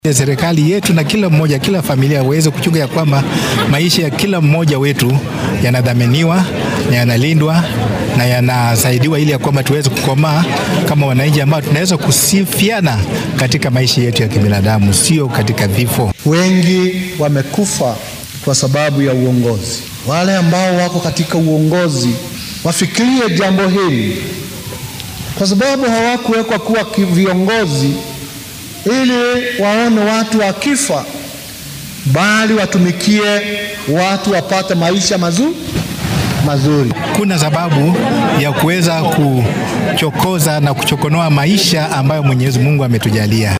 Serikali yetu na kila mmoja, kila familia waweze kuchunga ya kwamba maisha ya kila mmoja wetu yanadhaminiwa na yanalindwa na yanasaidiwa ili ya kwamba tuweze kukomaa kama wananchi ambao tunaweza kusifiana katika maisha yetu ya kibinadamu, sio katika vifo. Wengi wamekufa kwa sababu ya uongozi. Wale ambao wako katika uongozi wafikirie jambo hili, kwa sababu hawakuwekwa kuwa viongozi ili waone watu wakifa, bali watumikie watu wapate maisha mazuri mazuri. Kuna sababu ya kuweza kuchokoza na kuchokonoa maisha ambayo Mwenyezi Mungu ametujalia.